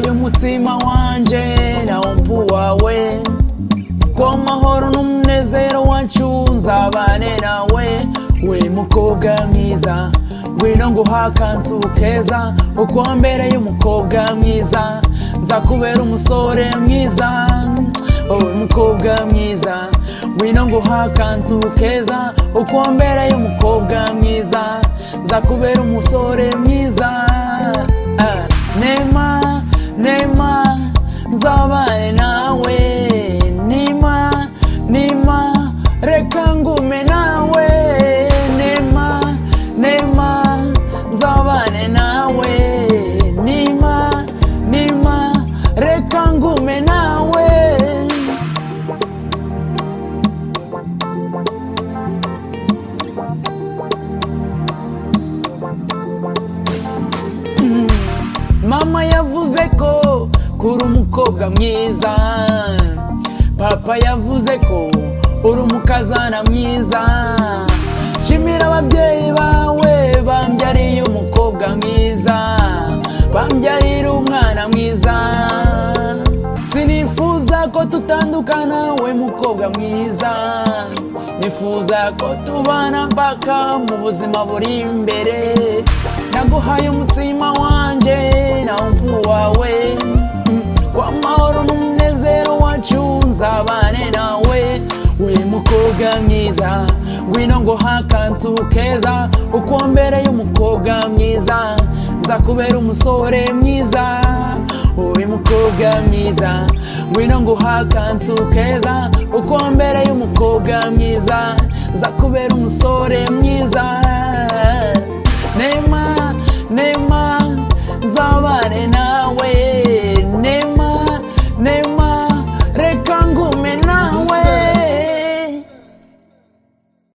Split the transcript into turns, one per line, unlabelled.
y'umutima wanjye nawupuwawe ku mahoro n'umunezero wacu nzabane nawe we mukobwa mwiza ngwino nguha akanzu keza uko mbereye umukobwa mwiza nzakubera umusore mwiza wowe mukobwa mwiza ngwino nguha akanzu keza uko mbereye umukobwa mwiza nzakubera umusore mwiza Ah, nema nema nzabane nawe nima nima reka ngume nawe nema nema nzabane nawe nima nima reka ngume nawe Mm. mama yavuze ko kuri umukobwa mwiza papa yavuze ko uri umukazana mwiza shimira ababyeyi bawe bambyariye umukobwa mwiza bambyarira umwana mwiza sinifuza ko tutandukana we mukobwa mwiza nifuza ko tubana mpaka mu buzima buri imbere naguhaye umutima wanjye nawupu wawe kwa mahoro n'umunezero wacu nzabane nawe we mukobwa mwiza ngwino ngo hakanzu keza uko mbere y'umukobwa mwiza nzakubera umusore mwiza wowe mukobwa mwiza ngwino ngo hakanzu keza uko mbere y'umukobwa mwiza nzakubera umusore mwiza nema nema nzabane nawe nema nema reka